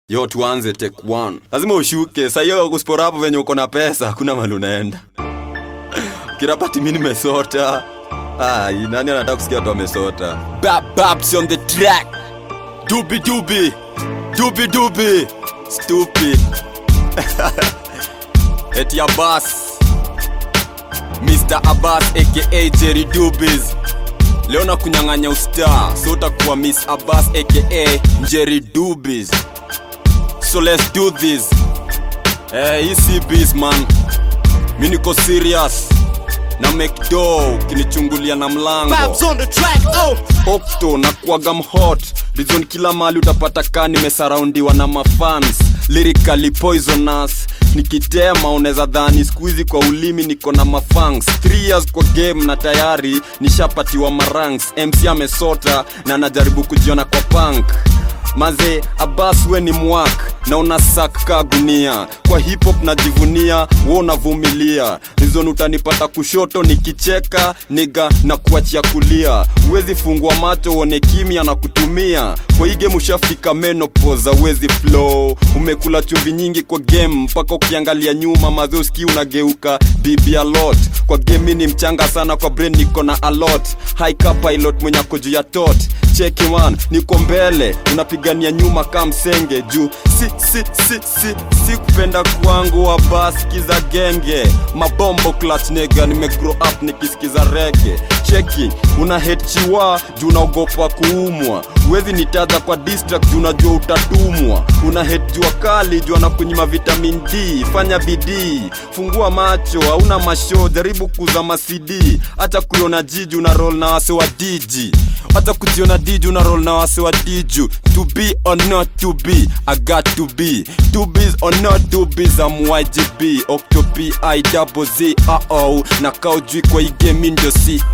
yo tuanze take one lazima ushuke sahiyo kuspora hapo venye uko na pesa hakuna mali unaenda kirapati mi nimesota Ai, nani anataka kusikia watu wamesota Bap, baps on the track dubi dubi dubi dubi stupid eti abbas mr abbas aka jerry dubis leo na kunyang'anya ustar so utakuwa miss abbas aka jerry dubis so let's do this eh, hii si biz man mi niko serious na mcdo kinichungulia na mlango Babs on the track, oh. okto na kuaga mhot rizon kila mali utapata kaa nimesaraundiwa na mafans lyrically poisonous nikitema unaweza dhani skuizi kwa ulimi niko na mafangs 3 years kwa game na tayari nishapatiwa maranks mc amesota na anajaribu kujiona kwa punk maze abas we ni mwak na unasak ka gunia kwa hip hop najivunia wo unavumilia rizon utanipata kushoto nikicheka niga na kuachia kulia huwezi fungua macho uone kimya na kutumia kwa hii game ushafika menopoza uwezi flow umekula chumvi nyingi kwa game mpaka ukiangalia nyuma maze uski unageuka bibi alot kwa game mi ni mchanga sana kwa brain niko na alot haika pilot mwenye ako juu ya tot cheki man niko mbele unapigania nyuma ka msenge juu si si si si si kupenda kwangu wa baski za genge mabombo clutch nega nimegrow up nikisikiza rege cheki una hate chiwa juu unaogopa kuumwa huwezi nitaja kwa distract juu unajua utatumwa una hate jua kali juu anakunyima vitamin d fanya bidii fungua macho hauna masho jaribu kuza macd hata kuiona jiji una roll na wase wa diji hata kujiona diju na roll na wase wa diju to be or not to be i got to be to be or not to be za mwgb octopi i double z uh oh na kaujui kwa hii game ndio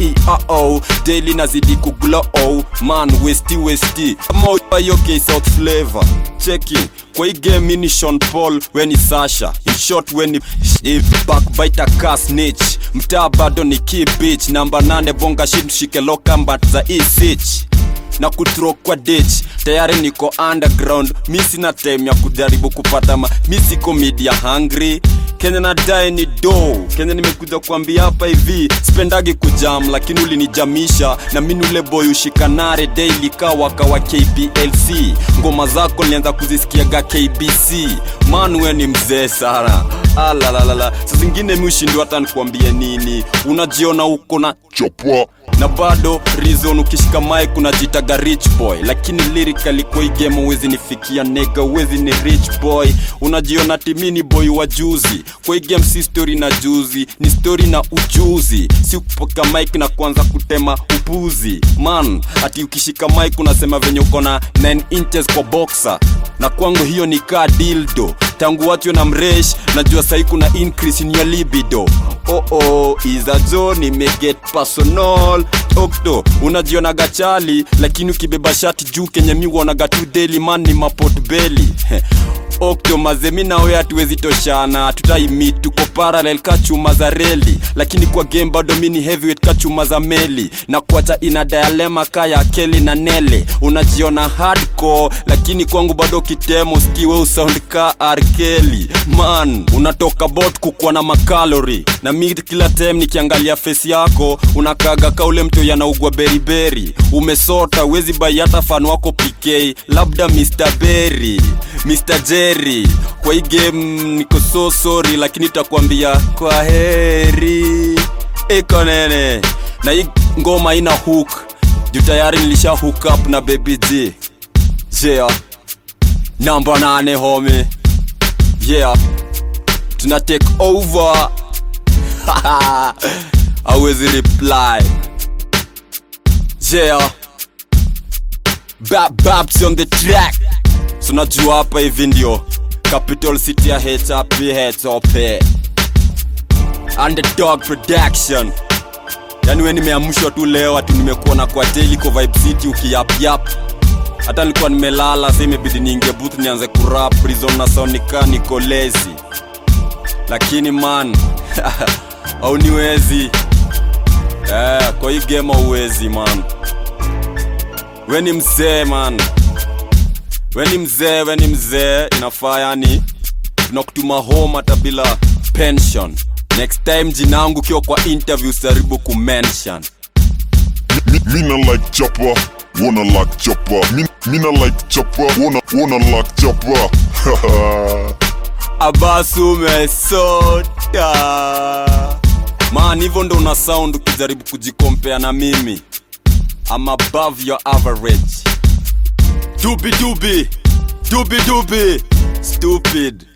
ceo daily nazidi kuglow man westi westi kama hiyo k south flavor cheki kwa hii game mi ni Sean Paul we ni Sasha in short we ni if backbiter ka snitch mtaa bado ni key bitch namba nane bonga shit mshike lokambat za e sich na kutro kwa ditch tayari niko underground mi sina time ya kujaribu kupata ma mi siko media hungry kenya nadae ni do kenya nimekuja kuambia hapa hivi spendagi kujam lakini ulinijamisha na mini ule boy ushikanare daily kawaka wa kplc ngoma zako nilianza kuzisikiaga kbc manwe ni mzee sana alalalala sa zingine mi ushindwa hata nikuambie nini unajiona uko na chapwa na bado reason ukishika mic unajitaga rich boy lakini lyrically kwa hii game uwezi nifikia nega uwezi ni rich boy unajiona timini boy wa juzi kwa hii game si story na juzi ni story na ujuzi si kupoka mic na kuanza kutema upuzi man ati ukishika mic unasema venye uko na 9 inches kwa boxer na kwangu hiyo ni kaa dildo tangu watu na mresh najua sahi kuna increase in your libido oh oh iza jo nimeget personal okto unajionaga chali lakini ukibeba shati juu kenye mi uonaga tu daily man ni mapot beli okto mazemi nawe hatuwezi toshana tutaimit tuko parallel ka chuma za reli lakini kwa game bado mi ni heavyweight ka chuma za meli na kuacha ina dialema ka ya keli na nele unajiona hardcore lakini kwangu bado kitemo skiwe usound ka arkeli man unatoka bot kukuwa na makalori na mi kila time nikiangalia face yako unakaga ka ule mtu yanaugwa beriberi umesota uwezi bai hata fan wako pk labda mr berry mr jerry kwa hii game niko so sorry lakini takwambia kwa heri iko nene na hii ngoma ina hook juu tayari nilisha hook up na baby g yeah namba nane home yeah tuna take over awezi reply yeah Bap Baps on the track tunajua hapa hivi ndio capital city ya hop hop underdog production yani we nimeamshwa tu leo ati nimekuona kwa teliko vibe city ukiyapyap hata nilikuwa nimelala sa imebidi niingie booth nianze kurap prison na sonika niko lazy lakini man au niwezi eh, kwa hii game auwezi man we ni mzee man we ni mzee we ni mzee inafaa yani tunakutuma home hata bila pension next time jinangu kiwa kwa interview saribu kumention Me, me not like chopper, wanna like chopper. Me, me not like chopper, wanna wanna like chopper. abasu umesota man hivyo ndo una sound ukijaribu kujikompea na mimi I'm above your average dubi dubi dubi dubi stupid